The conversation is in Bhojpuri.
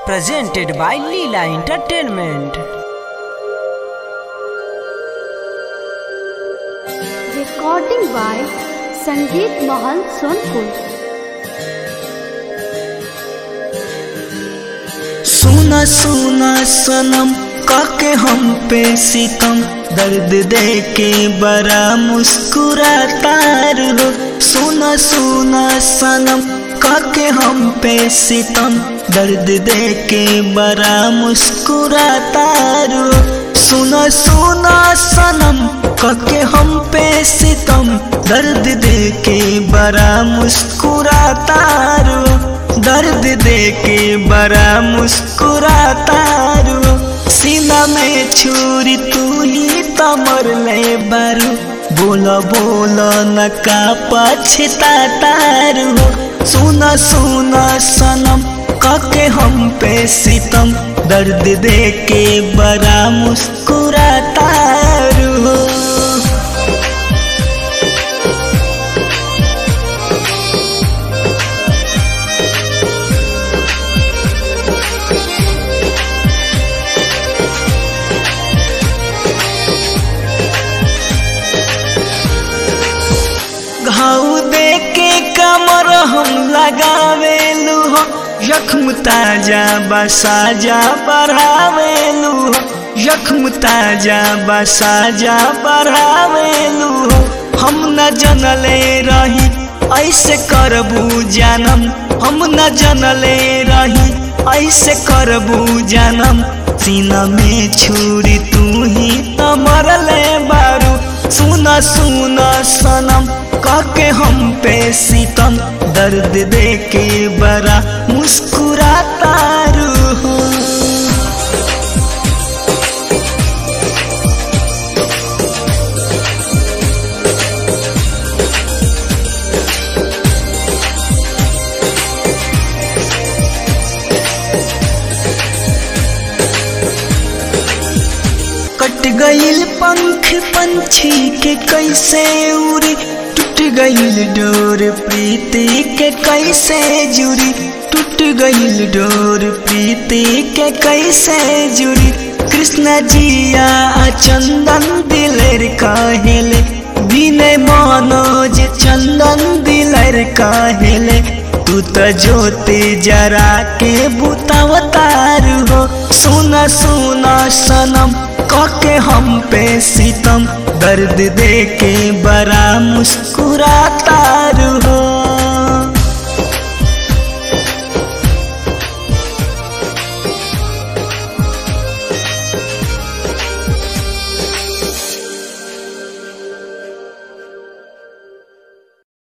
presented by Leela Entertainment. Recording by Sangeet Mahal Sonpur. सुना सुना सनम काके हम पे सितम दर्द दे के बड़ा मुस्कुराता हो सुना सुना सनम काके हम पे सितम दर्द दे के बड़ा मुस्कुराता हो सुना सुना सनम काके हम पे सितम दर्द दे के बड़ा मुस्कुराता हो दर्द दे के बड़ा मुस्कुराता रो सीना में छुरी तू ही तमर ले बारू बोलो बोलो न का पछताता रो सुना सुना सनम काके हम पे सितम दर्द दे के बड़ा मुस्कुराता रो घाव दे के कमर हम लगावेलू हो जख्म ताजा बसाजा बढ़ावेलू हो जख्म ताजा बसाजा बढ़ावेलू हो हम न जनले रही ऐसे करबू जानम हम न जनले रही ऐसे करबू जानम सीना में छुरी तू ही त मरले बारू सुना सुना सनम काके हम पे सितम दर्द दे के बड़ा मुस्कुराता रू कट गईल पंख पंछी के कैसे उड़ी टूट गईल डोर प्रीति के कैसे जुड़ी टूट गईल डोर प्रीति के कैसे जुड़ी कृष्ण जिया चंदन दिलर काहेले बिने मनोज चंदन दिलर काहेले तू तो ज्योति जरा के बुतावतार हो सुना सुना सनम काके हम पे सितम दर्द दे के बड़ा मुस्कुराता हो